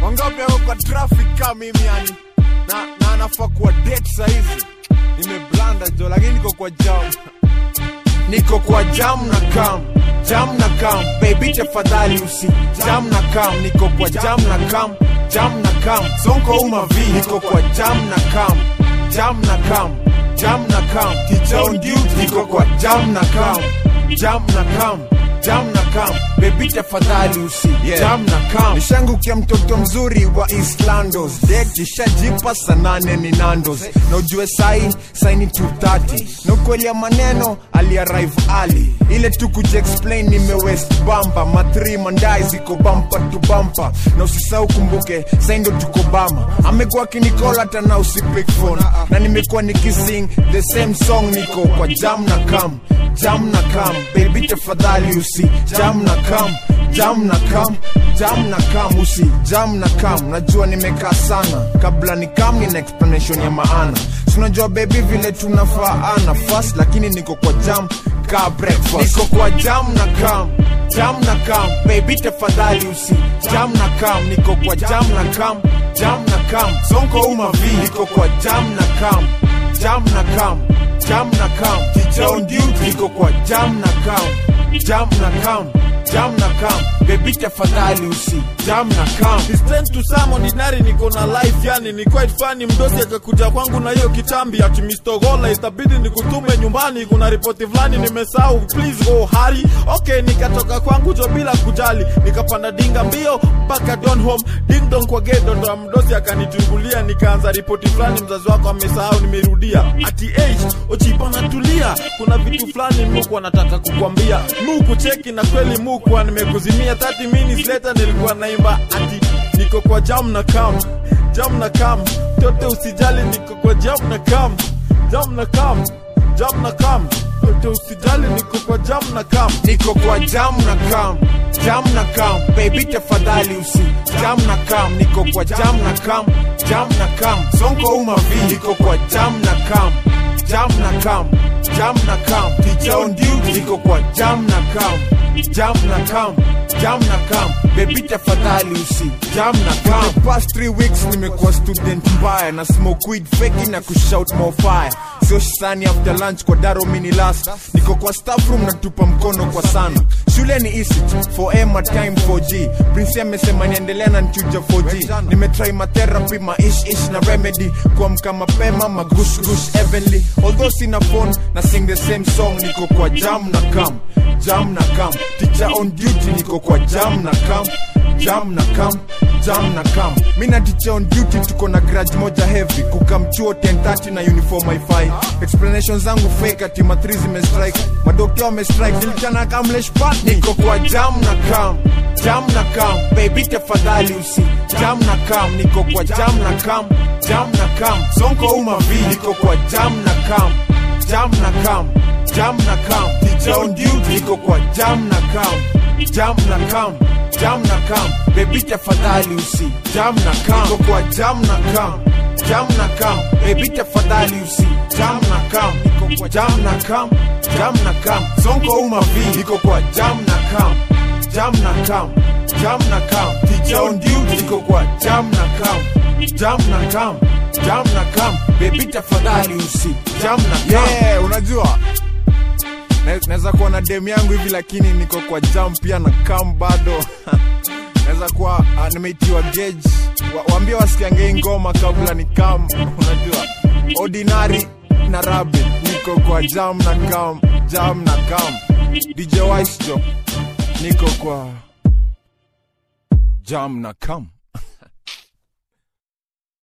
wangapi ako kwa traffic kama mimi yani na, na anafaa kuwa date sahizi nimeblanda jo lakini niko kwa jam niko kwa jam na kam jam na kam baby tafadhali usi jam na kam niko kwa jam na kam jam na kam sonko umavi niko kwa jam na kam jam na kam jam na kam teacher on duty niko kwa jam na kam jam na kam jam na kam baby tafadhali usi Yeah. jam na kam nishangukia mtoto mzuri wa islandos det ishajipa sanane ni nandos na ujue sai saini 230 na ukweli ya maneno aliarive ali ile tu kujiexplain nime west bamba mathri mandai ziko bampa tu bampa na usisahau kumbuke sai ndo tuko bama amekuwa akinikola hata na usipik phone na nimekuwa nikising the same song niko kwa jam na kam jam na kam baby tafadhali usi jam na kam jam na kam jam na kam usi jam na kam najua nimekaa sana kabla ni kam nina explanation ya maana sinajua baby vile tunafaana fast lakini niko kwa jam ka breakfast niko kwa jam na kam jam na kam baby tafadhali usi jam na kam niko kwa jam na kam jam na kam sonko umavi niko kwa jam na kam jam na kam jam na kam teacher on duty niko kwa jam na kam jam na kam jam na kam baby tafadhali usi jam na kam It's time to some ordinary niko na life yani ni quite funny mdosi akakuja kwangu na hiyo kitambi ati Mr. Gola itabidi nikutume nyumbani kuna ripoti fulani nimesahau please go hurry okay nikatoka kwangu jo bila kujali nikapanda dinga mbio mpaka don home ding dong kwa gate ndo mdosi akanitungulia nikaanza ripoti fulani mzazi wako amesahau nimerudia ati age ochipana tulia kuna vitu fulani muku anataka kukwambia muku cheki na kweli muku nimekuzimia 30 minutes later nilikuwa naimba ati niko kwa jam na kam jam na kam tote usijali niko kwa jam na kam jam na kam jam na kam tote usijali niko kwa jam na kam niko kwa jam na kam jam na kam baby tafadhali usi jam na kam niko kwa jam na kam jam na kam sonko umavi niko kwa jam na kam jam na kam jam na kam teacher on duty niko kwa jam na kam jam na kam jam na kam baby tafadhali usi jam na kam the past three weeks nimekuwa student mbaya na smoke weed feki na kushout more fire sio shisani after lunch kwa daro mini last niko kwa staff room natupa mkono kwa sana shule ni easy for ema time 4g prince amesema niendelea na nchuja 4g nimetry matherapy maish ish na remedy kuamka mapema magushgush evenly although sina phone na sing the same song niko kwa jam na kam jam na kam teacher on duty niko kwa jam na kam jam na kam jam na kam mi na teacher on duty tuko na grudge moja heavy kukamchuo 1030 na uniform wifi explanation zangu fake ati ma3 zimestrike madokta wamestrike nilichana kamleshpat niko kwa jam na kam jam na kam baby tafadhali usi jam na kam niko kwa jam na kam jam na kam sonko umavi niko kwa jam na kam jam na kam jam na kam teacher on duty niko kwa jam na kam jam na kam jam na kam baby tafadhali usi jam na kam niko kwa jam na kam jam na kam baby tafadhali usi jam na kam niko kwa jam na kam jam na kam sonko umavi niko kwa jam na kam jam na kam jam na kam teacher on duty niko kwa jam na kam jam na kam jam na kam baby tafadhali usi jam na kam yeah unajua Na- naweza kuwa na dem yangu hivi lakini niko kwa jam pia na kam bado naweza kuwa uh, nimeitiwa gauge wa, waambie wasikiange hii ngoma kabla ni kam unajua ordinary na rabbit niko kwa jam na kam jam na kam dj wise jo niko kwa jam na kam